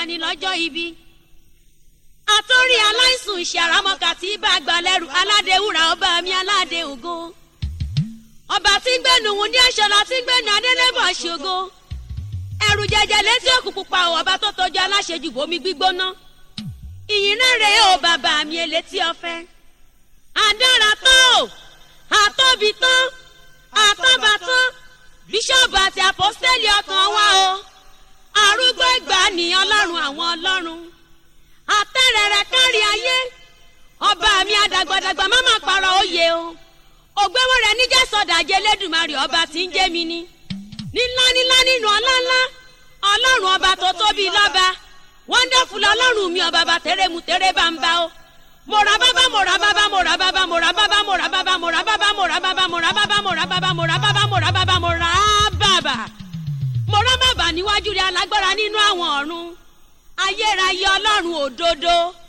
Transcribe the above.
gbani lọ́jọ́ ibi. àtúrí aláìsùn ìṣàràmọ́kà tí bá gbà lẹ́rù aládéwúrà ọba mi aládé ògo. ọba tí gbẹ̀nù wùndí aṣọlá tí gbẹ̀nù adélébọ̀ ṣògo. ẹ̀rù jẹjẹ létí òkú pupa ò ọba tó tọ́jú aláṣejù bomi gbígbóná. ìyìn náà rèé o bàbá mi elétí ọ̀fẹ́. àdára tán o àtọ́bi tán àtọ́ba tán bíṣọ́ọ̀bù àti àpọ́sítẹ́lì ọkàn wa o arúgbó ìgbà ni ọlọ́run àwọn ọlọ́run àtẹ̀rẹ̀rẹ̀ kárí ayé ọba mi àdàgbàdàgbà má má parọ́ òye o ògbéwò rẹ̀ níjà sọ̀dàjẹ́ lẹ́dùnmarè ọba tí ń jẹ́ mi ni nílá nílá nínú ọlá ńlá ọlọ́run ọba tó tóbi lọ́ba wonderful ọlọ́run mi ọba bá tẹ̀rẹ̀ mu tẹ̀rẹ̀ bá ń bá o mọ̀rà bábá mọ̀rà bábá mọ̀rà bábá mọ̀rà bábá mọ̀rà bábá mọ̀rà bábá mọ̀rà bábá mọ̀rà bábá mọ̀rà bábá mọ̀rà bábá mọ̀rà bábá mọ̀rà bábá mọ̀rà bábá níwájú rẹ̀ alágbára nínú àwọn ọ̀run ayérayé ọlọ́run òdodo